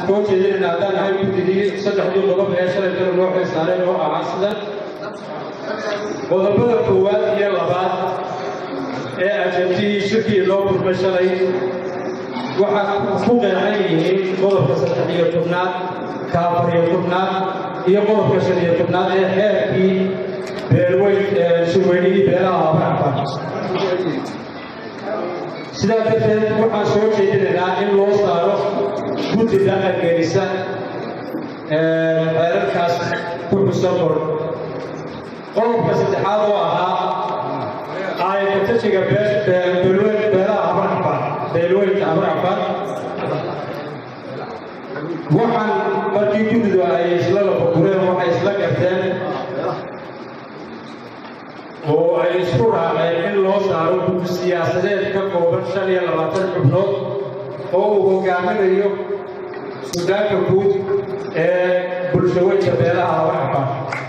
soo jeedinayna haddaan ahay guddigii saddexdii qodob ee shalay kale loo xilsaaray oo ahaa sida qodobada koowaad iyo labaad ee ajabtihii shirkii loo kulmay shalay waxaa ku qeexan yihiin qodobka saddex iyo tobnaad ka afar iyo tobnaad iyo qodobka shan iyo tobnaad ee xeerkii beelweyn shirweynihii beelaha abarcafan sidaa darteed waxaan soo jeedinaynaa in loo saaro guddi dhaqangelisa xeerarkaas ku xusan qor qodobka saddexaad oo ahaa aayatajiga beelaha abarcafan beelweynta abarcafan waxaan markii guddidu ay isla lafakureen waxay isla garteen oo ay isku raaceen in loo saaro guddi siyaasadeed ka kooban shan iyo labaatan xubnood oo uu hogaaminayo sudaanka guud ee bulshaweynka beelaha abarcafan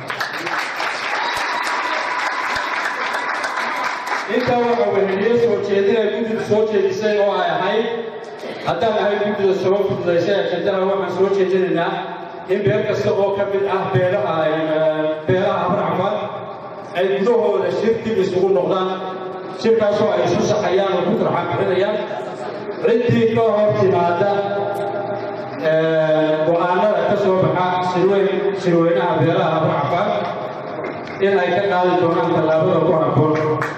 intaa waxa weheliyo soo jeedinay guddidu soo jeedisay oo ay ahayd haddaan ahay guddida soo fududaysay ajendada waxaan soo jeedinaynaa in beel kasta oo ka mid ah beelaha beelaha abarcafan ay gudahooda shir dib isugu noqdaan shirkaasoo ay isu saxayaan oo ku tarxan bixinayaan ciddii ka hor timaada go-aanada ka soo baxa shirweyn shirweynaha beelaha abarcafan in ay ka qaadi doonaan tallaabada ku habboon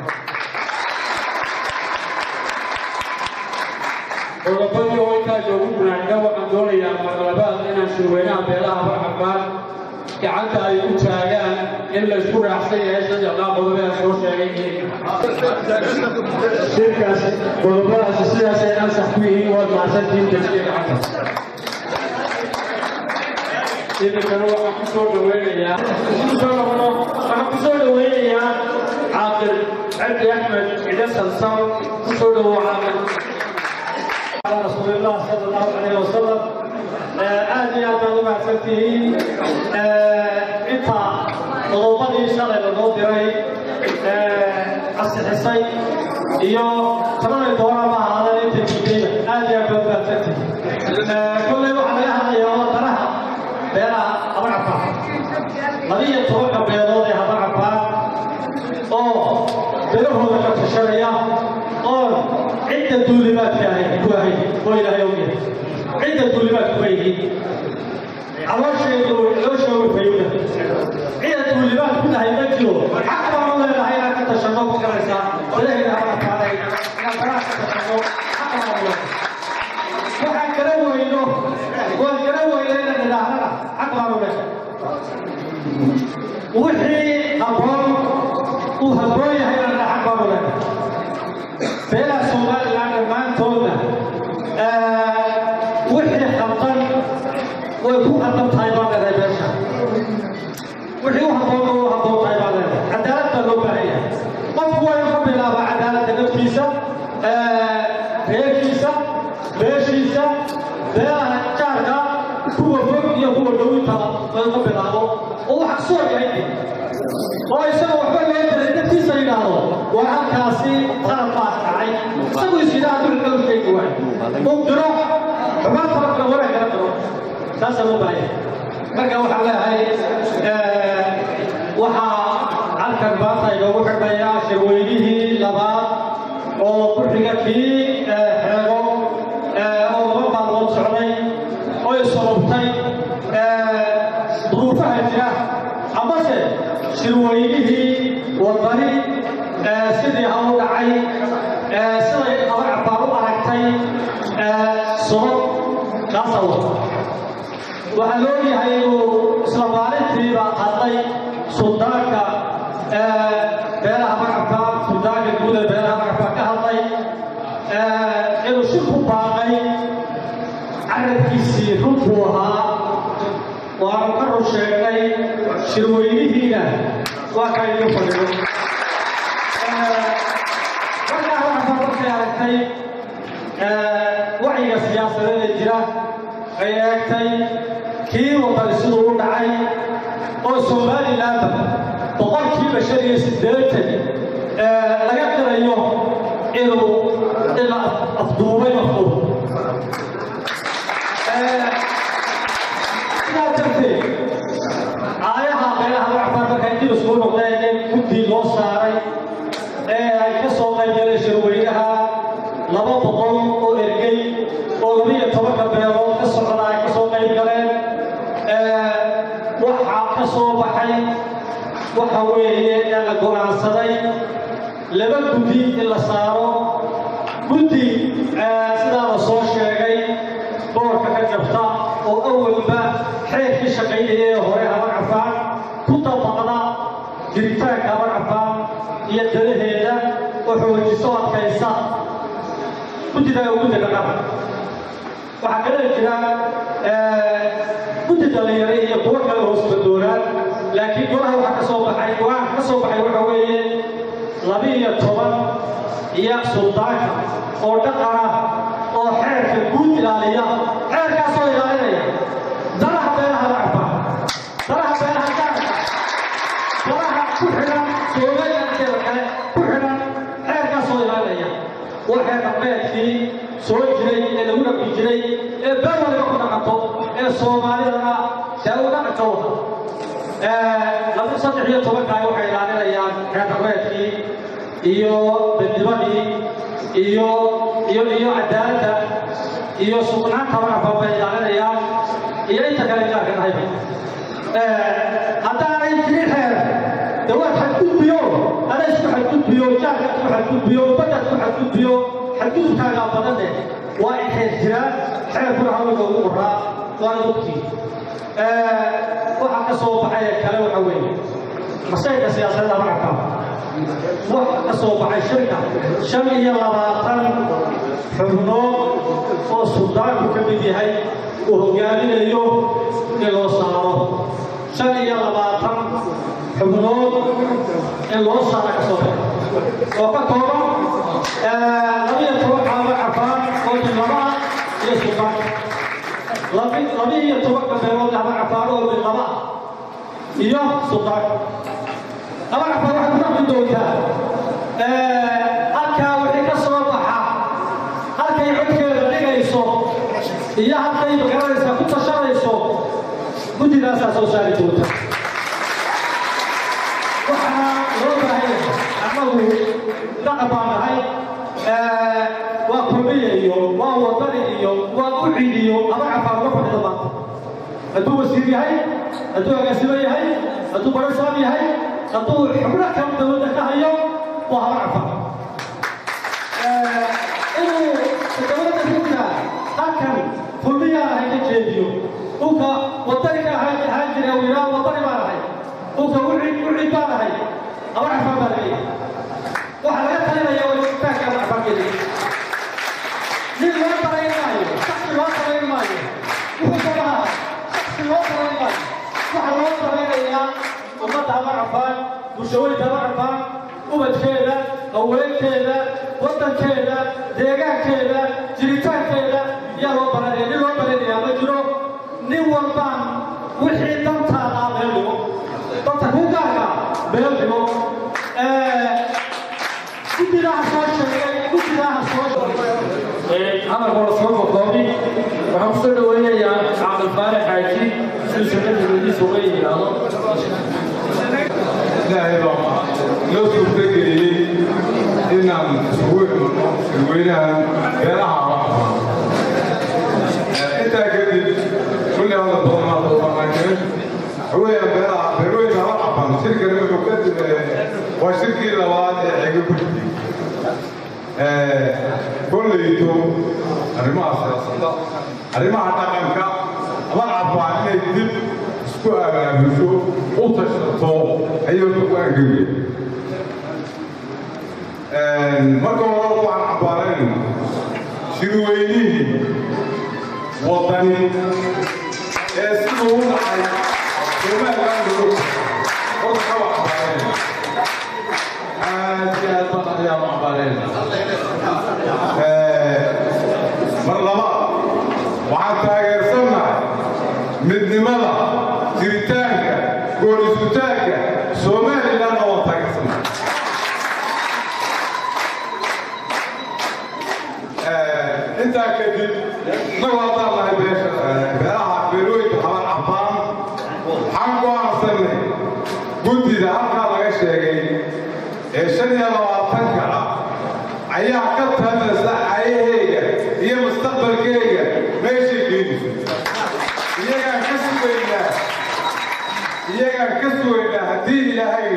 qodobadii oo intaa joogu gunaanka waxaan doonayaa marlabaad inaan shirweynaha beelaha abarcafan gacanta ay ku taagaan in la isku raacsan yahay saddexdaa qodob ee soo sheegay shirkaas qodobadaasi sidaasay ansax ku yihiin waad mahadsantihiin dajiya gacanta iminkana waxaan ku soo dhaweynayaa waxaan ku soo dhaweynayaa caaqil cabdi axmed ciide sansan ku soo dhawow caaqil رسول الله صلى الله عليه وسلم aad iyo aad baad u mahadsantihiin inta qodobadii shalay lanoo diray ansixisay iyo tabanay doonama ahaadeen inta jidayda aad iyo aad baad mahadsantihiin kolley waxaa laga hadlayaa wadanaha beelaha abarcafaan labiyo tobanka beelood ee abarcafaan oo beelahooda ka tashanaya oo cidda duulimaadka ahay ku ahay oo ilaahay ogyahay cidda duulimaadku ma yihiin caloosheedu calooshooga fayowda cidda duulimaad ku tahay ma jiro xaq baan u leenahay inaan ka tashanno ku garaysaa ilaahay haba kaalay inaan baraha ka tashanno xaq baan u leenahay waxaan kala weyno waan kala weyna inaan idhaahdana xaq baan u leenahay wixii habboon uu habboon yahay inaan xaq baan u leenahay beelaha somalilan dhammaantoodna wixii khaldan way ku khaldan tahay baan leedahay beesha wixii u habboon u habboon tahay baan leedahay cadaalad baa loo baahan yahay qofku waa inuu ka bilaabaa cadaaladda naftiisa reerkiisa beeshiisa beelaha jaarka kuwa fog iyo kuwa dhowintaba waa inuu ka bilaabo oo wax kasoo yahay oo isaga waxba loo diray naftiisa yidhaahdo war halkaasi qalab baa dhacay isagu isyidaa dulka u sheegi waayo uu diro xumaan farabka wara kala diro saasaa loo baahaya marka waxaan leeyahay waxaa halkan maanta inoogu xidhayaa shirweynihii labaad oo ku xiga kii xeego oo laba maalmood socday oo isorobtay duruufaha jira amase shirweynihii wadani sidii ha u dhacay siday abarcabaan u aragtay sobob kaasa wata waxaa loo yahay inuu isla maalintiiba hadlay suldaanka beelaha abarcabaan suldaanka guud ee beelaha abarcabaan ka hadlay inuu shir ku baaqay carabkiisii runtuu ahaa waanu ka run sheegnay shirweynihiina waa ka idiin fadhiyo markaa waxaa markay aragtay wacyiga siyaasadeed ee jira ay eegtay kii wadani siduu u dhacay oo somalilandba boqolkiiba shan iyo siddeetan laga qirayo inuu ila afduubay mafduub waxa weeye ee la go'aansaday laba guddi in la saaro guddi sidaa la soo sheegay boorka ka jabta oo awalba xeerkii shaqaynaya ee hore habar cafaan ku dabaqda jiritaanka habar cafaan iyo dalaheeda oo xoojiso adkaysa guddida guddi dhaqan waxaa kale jira guddi dhalinyaro iyo kuwo kale hoos badoonaan laakiin golaha waxaa ka soo baxay go-aanka ka soo baxay waxa weeye laba-iyo toban iyo suldaanka oo dhaqan ah oo xeerka guud ilaaliya xeerkaasoo ilaalinaya danaha beelaha lacaba danaha beelaha gaarka danaha ku xidhan soomaaliyaanteeda kale ku xidhan xeerkaasoo ilaalinaya waa xeer dhaqmeedkii soo jiray ee lagu dhaqi jiray ee beel waliba ku dhaqanto ee soomaalidana see u dhaqanka wada laba saddex iyo tobankaay waxay ilaalinayaan xeer dhaqmeedkii iyo dadnimadii iyo iyo iyo cadaaladda iyo sugnaanta waxba bay ilaalinayaan iyo inta kale gaarka dhahayba haddaanay jirin xeer de waa xadgudbiyo ana isku xadgudbiyo jaarka isku xadgudbiyo badda isku xadgudbiyo xadgudubkaagaa badane waa in xeer jiraa xeerkuna hawliga ugu qoraa waana ogtii waxaa ka soo baxay ee kale waxa weeye masayka siyaasadda macabka waxa ka soo baxay shirka shan iyo labaatan xubnood oo suldaanku ka mid yahay uu hogaaminayo in loo saaro shan iyo labaatan xubnood in loo saara ka soo baxay oo ka kooban labiyo toban caaba cafaan oo bilaba ah iyo suldaanka labiyo tobanka beelood ama cafaan oo bilaba ah iyo suldaanka ama cafaan waxay ku dhaqmi doontaa halkaa wixii ka soo baxa halkay codkeeda dhigayso iyo halkay magaranaysa ku tashanayso guddidaasaa soo saari doonta waxaa loo baahanya annagu dhaqan baan nahay waa kulmiya iyo waa wadani iyo waa ucid iyo ama cafaan uga fadhida maanta hadduu wasiir yahay hadduu agaasimo yahay hadduu barasaab yahay hadduu xubno kale dowladda ka hayo waa haba cafaan inuu dowladda ku jira halkan kulmiyaa ahay ka jeediyo dhulka wadani ka ahaan jira wiilaa wadani baan ahay dhulka ucid ucid baan ahay haba cafaan baa laga yahay waxaa laga talinaya waa jiritaanka haba cafaan geli nin loo darayn maayo shaksi loo darayn maayo wuxuu sabaha shaksi loo darayn maayo waxaa loo daraynayaa ummadda haba cafaan bulshooyinka haba cafaan ubadkeeda haweenkeeda waddankeeda deegaankeeda jiritaankeeda yaa loo baranaya nin loo baranayaa ma jiro nin walbaan wixii dantaada meel dhigo danta ku gaarka meel dhigo guddidaha soo sheegay guddidaha soo sheegay hadalkooda soo boqoobi waxaan ku soo dhaweynayaa caaqil faarax xaaji siduu sanadadiisa uga yidhaahdo ilaahay baa noo suurtageliyey inaan isugu imano dadweynaha beelaha intaa kadib kulli hadal badan maa soo banaanjire waxaweeyaan beelaha beerweynka haba cafan shirkani wuxuu ka waa shirkii labaad ee xiga ku jirtay kollayto arrimaha siyaasadda arrimaha dhaqanka haba cafaan inay dib isku abaabusho u tashato ayuu ku angegay marka hore waxaan cabaaraynayna shirweynihii wadani ee siduu u dhacay somaliland horta kaba cabaarayna aad iyo aad baan ayaa u cabaarayna mar labaad waxaan taageersannahay midnimada jiritaanka goorisutaanka somalilandna waan taageersannahay intaa kadib inagu haddaan nahay beesha beelaha beelooyinka xaban cafaan waxaan go'aansanay guddida halkaa laga sheegay ee shan iyo labaatanka ah ayaa ka tamaysa ayaheyga iyo mustaqbalkeyga meeshay geynayso iyagaan ka sugaynaa iyagaan ka sugaynaa haddii ilaahay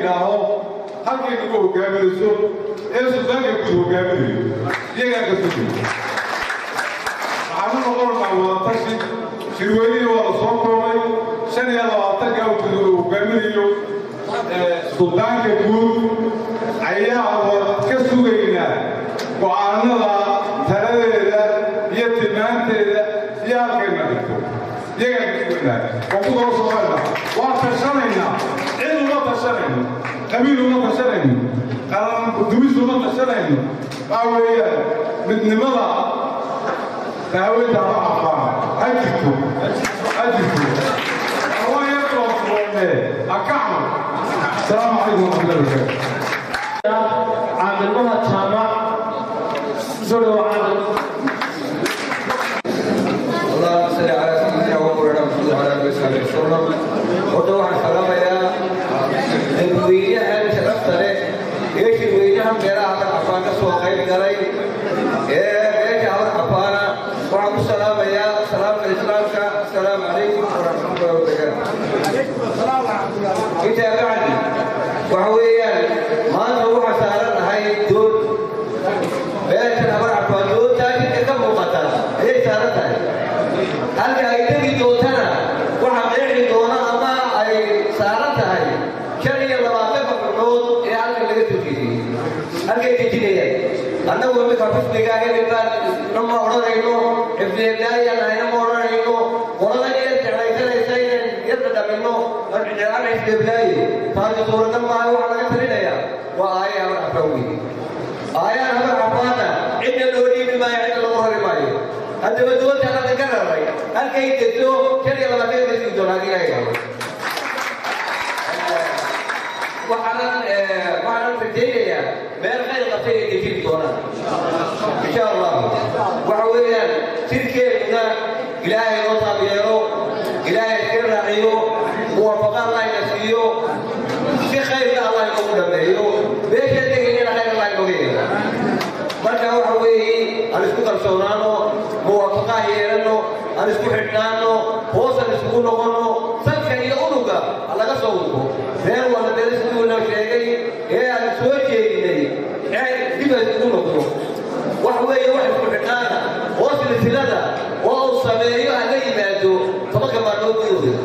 halkay nagu hogaaminayso ee suldaanka guud hogaaminayo iyagaa ka sugay waxaanu noqonaynaa wadatashi shirweynihii waa la soo koobay shan iyo labaatanka uu hogaaminayo suldaanka guud ayaa wada ka sugaynaa go'aanada taladeeda iyo tilmaanteeda iyo halkayna dhigto iyagaan ka sugaynaa waa ku daba soconaynaa waa tashanaynaa cid uma tashanayno qabiil uma tashanayno qaran dumis uma tashanayno waa weeyaan midnimada daaweynta haba aqaana ha jirto ha jirto waa yarkoo furoone ha kacno asalaamu calaykum waraxmatullahi wabarakaatu caamilmaha jaamac soo dhawo caamil اللهم صل على سيدنا ومولانا محمد وعلى اله وصحبه وسلم horta waxaan salaamayaa dadweynahan sharafta leh ee shirweynahan beeraha habar cafaan ka soo qayb galay ee beesha habar cafaana waxaan ku salaamayaa salaamka islaamka asalaamu calaykum waraxmatullahi wabarakaatu intaa bacdi waxa weeyaan maanta waxaa saaran nahay dood beeshan habar cafaan doodtaa jidka ka muuqata ayay saaran tahay halka ay tegi doontana waxaa qeexi doona ama ay saaran tahay shan iyo labaatanka xubnood ee halka laga soo jeediyey halkay dejinayaan annagu imika xusniga hebelbaan nama odhanayno xifdiyeeblaayaan nahayna ma odhanayno qolada yar jeclaysanaysa inaan yarda dhamino arjicaan xifdiyeeblaaye taasi suuragal maaha waxaa laga talinayaa waa aaya habar cafaan weeye aayaan habar cafaana cidna loo dhiibi maayo cidna lagu rari maayo haddaba doonta halka ka raray halkay degto shan iyo labaatan ka sii doona adiga ay habo waxaanan waxaanan rajaynayaa meel khayr qabtay ay dejin doonaan insha allah waxa weeyaan jirkeeduna ilaahay noo taabiyeero ilaahay iska raaciyo muwaafaqa allah ina siiyo si khayrka allah inoogu dhameeyo meesha tegaynana khayr allah inooga yeelo marka waxa weeye aan isku kalsoonaano muwaafaqaa yeelano aan isku xidhnaano hoosan isugu noqono salka iyo unuga laga soo ugo reer wala meel siduu inoo sheegay ee aan soo jeedinay ee dib ay isugu noqdo wax weeye wax isku xidhnaana oo silsilada oo uu sameeyo haga yimaado tobanka maalmood gudahooda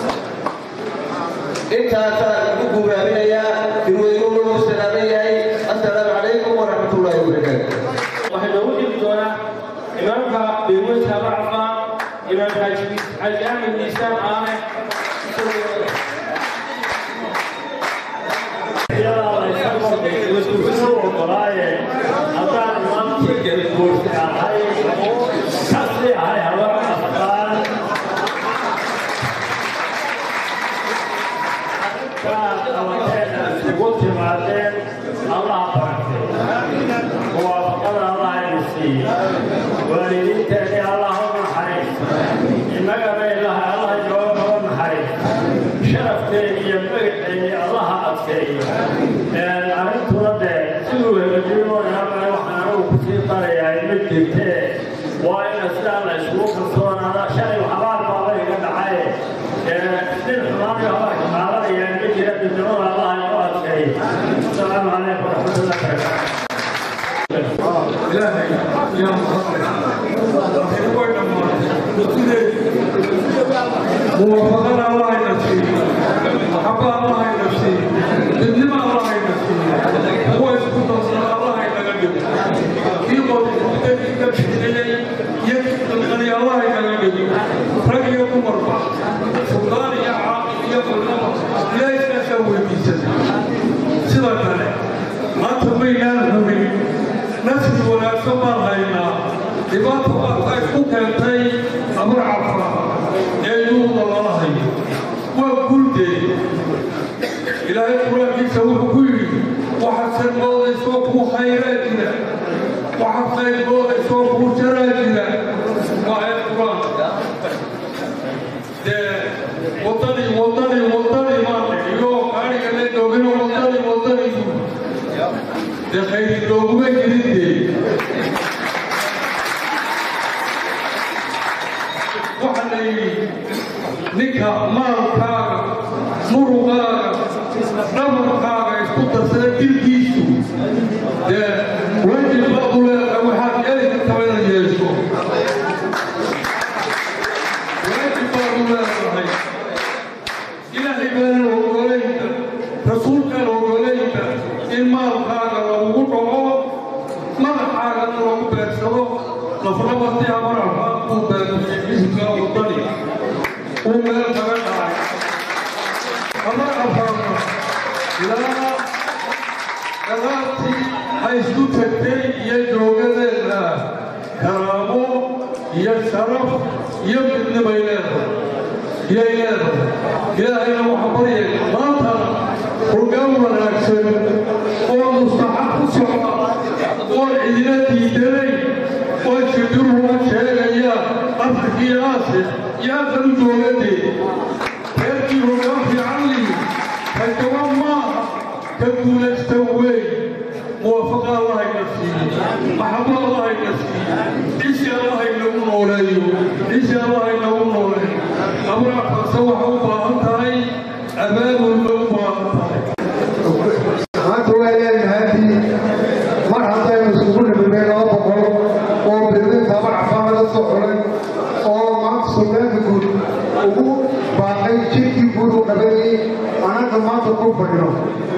intaasaan ugu guuraaminayaa firweynuuna uu salaaman yahay assalaamu calaykum waraxmatullaahi wabarakaatu waxay noogu dhigi doonaa imaamka beerweynta habar cafaan imaam xaaji xaaji axmed miisaan aane waalidiinteedii allah u naxariis innagana ilaah allah inooga noo naxariis sharafteedii iyo magaceedii allaha adkeeyo arrintuna dee siduu hegajinoo inamale waxaan anigu kusii darayaa ma jirtee waa ina sidaa la isugu kalsoonaada shalay xabaar baaba iga dhacay nin xumaanayo habaarka qaadanayaan ma jira midnimada allaha inoo adkeeyo asalaamu calaykum waraxmatullahi wabarakaatu ilaahay yaa mahadleh way dhammaatay muwaafaqada allah ina siiyo maxaba allah ina siiyo midnimo allah ina siiyo kuwa isku darsada allah inaga dhigo kii qodkudadii ka bixinayay iyo dalqani allah inaga dhigo rag iyo dumarba sultaan iyo caaqil iyo culnaba ilaahay iskaasaa weydiisana sidoo kale maanta maynaan hubin nafsi wanaagsan baan haynaa dhibaata baadka isku keentay amar cafa ee yuuda lala hayo waa guuldeed ilaahay qur-aankiisa wuxuu ku yidhi waxaad moodayso kuu khayraa jira waxaad khayr moodayso kuu jaraa jira waa ayad qur-aanka dee wadani wadani wadani maane iyo gaadhiga la joogina wadani wadani dee khayri looguma jirinde waxaa la yidhi ninka maalkaaga murugaaga dhabarkaaga isku darsaday dilkiisu dee wajib baa u leedahay waxaad geli kartaa inaad yeesho waajib baa u leedahay ilaahay baana ogolayda rasuulkana ogolayda in maalkaaga lagugu dhaco madaxaagana lagu beegsado lafrabati amaralka uu beegusay xisbiga wadani uu meel kaga dhacay amar afaarna ilaa dagaartii ay isku tagtay iyo joogadeeda karaamo iyo sharaf iyo midnimay leedahay yay leedahay ilaahayna waxa baryay maantana hoggaan wanaagsan oo mustaxab ku socda oo cidina diidanay oo jidiruhuma sheegayaan afrika iyo aasiya iyo afar u joogadee reerkii hoggaan fiican lihi ka jaban maaha ka guulaysta wey muwaafaqa allahayna siiye maxabo allahayna siiye cisi allahaynagu nooleeyo cisi allahaynagu nooleeyo abraafkaasa waxa u baahan tahay abaabul bay u baahan tahay maanta waa leenahaadii mar haddaynu isugu nimidnay laba boqol oo birnin tabar cafaan laga soo xulay oo maanta suldaanka guud ugu baaqay jirkii guud u qabanayay annaga maanta ku fadhino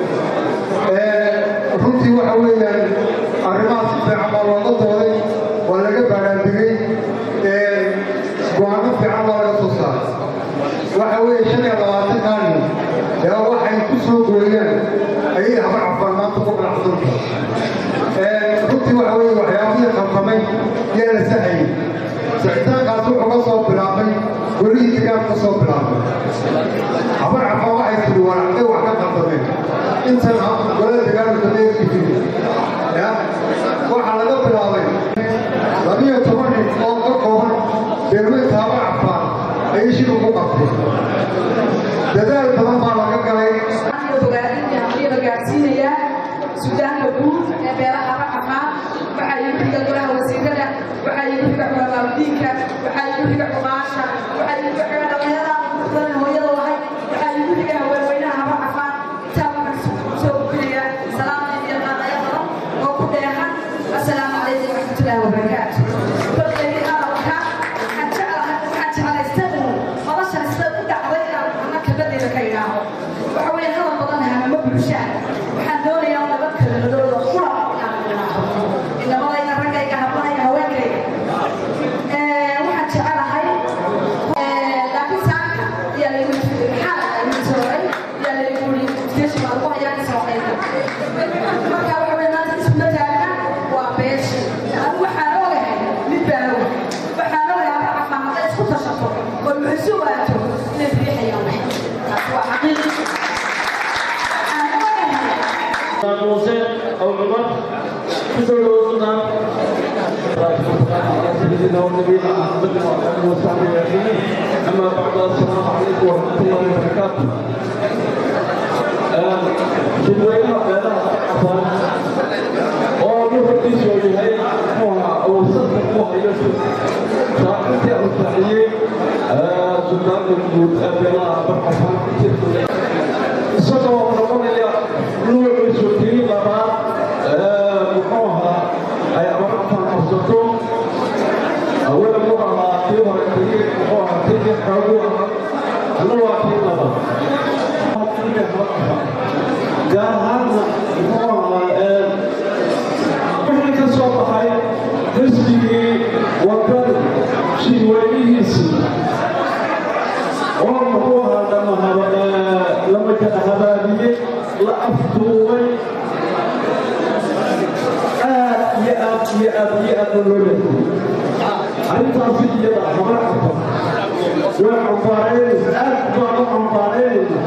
runtii waxa weeyaan arrimahaas si fiican baa looga dooday waa laga baaraandigay go-aano fiican baa laga soo saaray waxa weeye shan iyo labaatan kaalin yaa waxay ku soo gooyaan ayay habar cafaan maanta ku qanacdanta runtii waxa weeye waxyaabihii qaldamay yaa la sahayay sicitaankaas wuxuu ka soo bilaabay welihii degaan ka soo bilaabay habar cafaan waxay tidhi waracday wax ka qaldameen intan golada degaanka dameerkii ya waxaa laga bilaabay labiyo toban nin oo ka kooban beerweynta habar cafaan ayay shir ugu qabtay dadaal badan baa laga galay gaarsiinaya suudaanka guud ee beelaha racafaa waxaa igu xiga golaha wasiirada waxaa igu xiga culamaamudiinka waxaa igu xiga cuqaasha waxaa igu xiga dhalinyarada badan hooyada lahay waxaa igu xiga haweenweynaha racafaa intaa waxaan soo gudbinaya salaamta iyo qaadaya badan oo ku dheehan assalaamu calaykum waraxmatullaahi wabarakaatu kolkaydi hadalka waxaan jeclahay waxaan jeclaystay uun noloshan sida u dhacday inaan ana kabadeeda ka idhaaho waxa weeye hadal badan hamama bulshaan waxaan doonayaa nabad kala madooda qura inaan idhaaho inamadayda raggayga hablanayga haweenkayga waxaan jecelahay laakiin saaka ayaa laygu maxaa laygu sooray ayaa laygu yiri station baa lagu hayaa kasoo qayda marka waxa weeye maanta isuma taagna waa beesha anigu waxaan ogahay mid baan ogahay waxaan ogahay haba cafaan hadday isku tashato oo muxusu waato inay riixayaan taas waa xaqiiqi موسى أو عمر كسر وصلنا سيدنا ونبينا محمد وعلى آله وصحبه أجمعين أما بعد السلام عليكم ورحمة الله وبركاته شدوينا بينا عفان oo ruuxdiisu uu yahay muha uu saddex muha iyo saacadii uu saaciyey suldaanka guud ee beelaha barxafaan isagoo noqonaya nuuciisu kii labaad muxuu ahaa ay abarcafaan qabsato awala mu ahaa kii hore kii muxuu ahaa kii xoogu ahaa alla waa kii labaad gaar ahaanna muxuu ahaa wixii ka soo baxay xisbigii wadani shirweynihiisii oo muxuu ahaa dhamahaba lama kala habaabiyey la afduubay aad iyo aad iyo aad iyo aad loo leeyahay arrintaasi iyada habar cafan way cambaaraynaysa aad baan u cambaaraynayna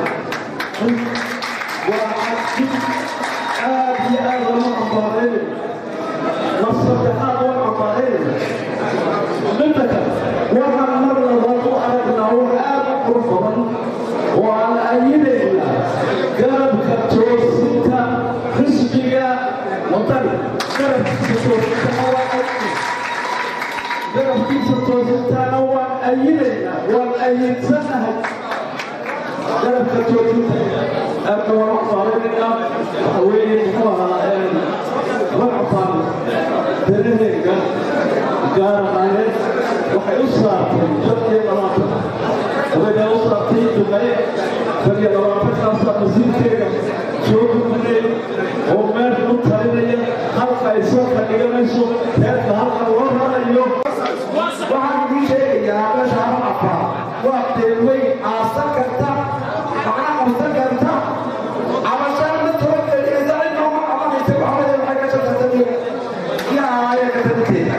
waa aad iyo aad lama cambaaraynayna masaddexaad waa cambaaraynayna midda kale waxaan mar labaad u aragnaa wax aad u qurux badan oo aan ayinaynaa garabka toosinta xisbiga wadani garabkiisa toosintana waa garabkiisa toosintana waan ayinaynaa waan ayinsanahay garabka toosinta أركب وصارنا وين هو مرحبا دلنيك قال قال waxay u saartay shan iyo labaatan waxayna u saartay duqaye shan iyo labaatankaasa masiirkeega soo gudbinay oo meel u talinaya halka ay soo kadhiganayso reerka halka loo rarayo waxaan idiin sheegayaa meesha hal afaa waa deelweyn aasan karta macna qabsan karta cabashaan ma tabagelinaysa cidna uma qabanaysa waxaweye waxay ka shaqaysaniya iyo aaya katanteeda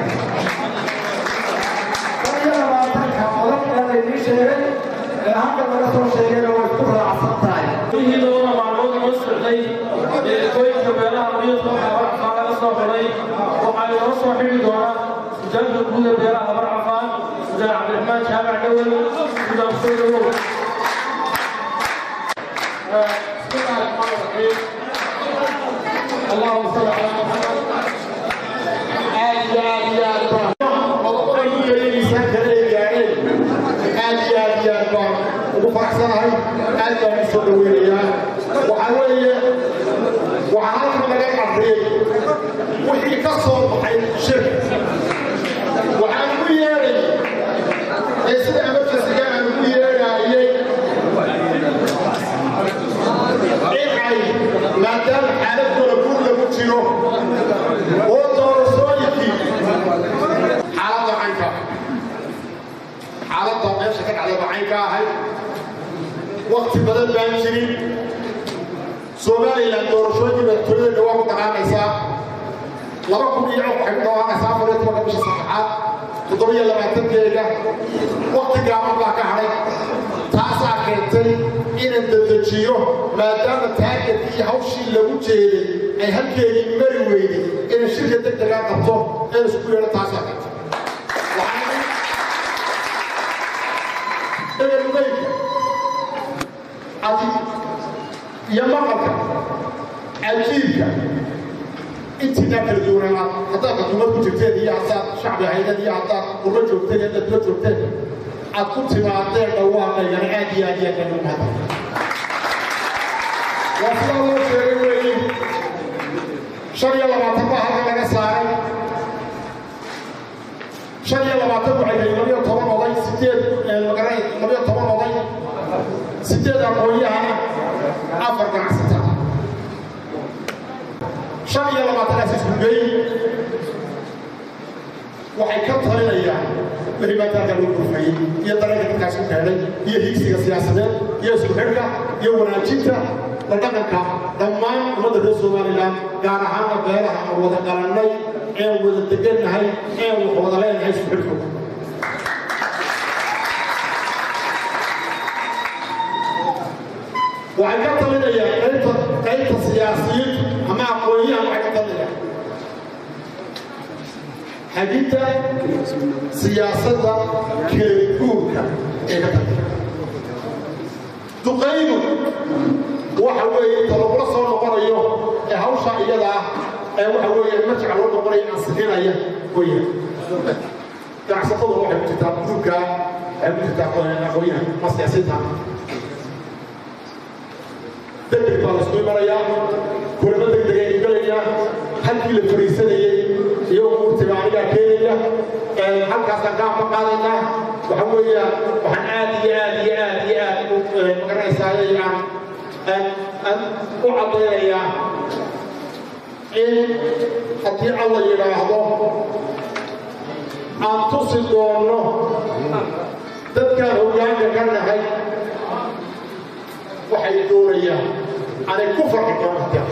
shan iyo labaatanka qodob ee laydii sheegay ee halka laga soo sheegayna way ku raacsan tahay wixii labada maalmood inoo socday ee qoyska beelaha miyadka waxaa warcafaan laga soo xidhay waxaa inoo soo xidhi doonaa sujaanka guud ee beelaha warcafaan sudaan cabdiraxmaan jaamac dhowel sudaan soo dhawow بسم الله الرحمن الرحيم اللهم صل على محمد آل آل آل aad iyo aad iyo aad baan ugu faraxsanahay aad baan u soo dhaweynayaa waxaa weeye waxaa halkan laga qabriyey wixii ka soo baxay shir waxaan ugu yeedhay ee sida emergencyga aan ugu yeedhaayey in ay maadaama xaaladooda guur lagu jiro oo doorashooyinkii xaaladda caynka xaaladda meesha ka dhacday waxay ka ahayd wakti badan baan jirin somalilan doorashooyinkii madaxtooyada dhawaa ku daqaanaysaa laba kun iyo waxay ku dhawaaqaysaa afar iyo tobanka bisha saddexaad toddobiyo labaatankeega wakti gaaban baa ka hadhay taasaa keentay inaan dedejiyo maadaama taargetkii iyo hawshii lagu jeeday ay halkeedii mari weyday inaan shirka deg degaa qabto ee isku yeedho taasaa keentay waxaan egalugeynka adi iyo maqalka cajiibka intiinaa kala duwanaa haddaad xukuumad ku jirteen iyo haddaad shacbi ahaydeen iyo haddaad urba joogteen iyo haddaad dula joogteen aad ku timaadeen dhawaaqaygana aad iyo aad iyo aad baan ugu mahadsan waa sidaa loo sheegay weeye shan iyo labaatan baa halka laga saaray shan iyo labaatan waxay yihiin labiyo toban oday sideed magaray labiyo toban oday sideed aqoonyahana afar ganacsata shan iyo labaatanaas isku geyn waxay ka talinayaan wixii maadaaka lagu gurfayey iyo dareenka dadkaas ku keenay iyo higsiga siyaasadeed iyo isku xidhka iyo wanaajinta la dhaqanka dhammaan ummadda reer somalilan gaar ahaana beelaha aan wada qalannay een wada degannahay een wax wada leenahay isku xidhkooda waxay ka talinayaan qaybta qaybta siyaasiyiintu ama aqoonyahan waxay ka talinayaan xagidda siyaasadda keleguurka ee ka talinaya duqaydu waxa weeye inta lagula soo noqonayo ee hawsha iyada ah ee waxa weeye marjaca loo noqonayo ansixinaya weeyaan ganacsatadu waxay ku jirtaa guurka waxay ku jirtaa aqoonyahan ma siyaasiyiinta degdeg baa laisku imanayaa kulamo degdeg ay galayaan halkii la fariisanayey iyo umuurtiba anigaa keenaya halkaasaan gaanba qaadaynaa waxa weeya waxaan aad iyo aad iyo aad iyo aad u magaranaysaay aan aan aan u caddaynayaa in haddii alla yidhaahdo aan tusi doono dadkaan hoggaanka ka nahay waxay doonayaan anay ku farxi doonaan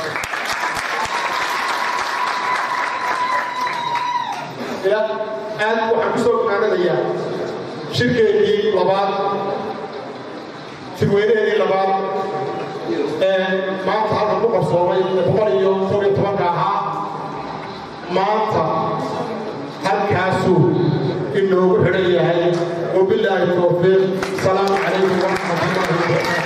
aad waxaan ku soo gogaanadayaa shirkeedii labaad shirweynaheedii labaad maanta halkan ku qarsoomay boqol iyo kow iyo tobanka ahaa maanta halkaasuu inoogu xidhan yahay wabilaahi towfiiq salaamu calaykum waraxmatullahi wabarakatu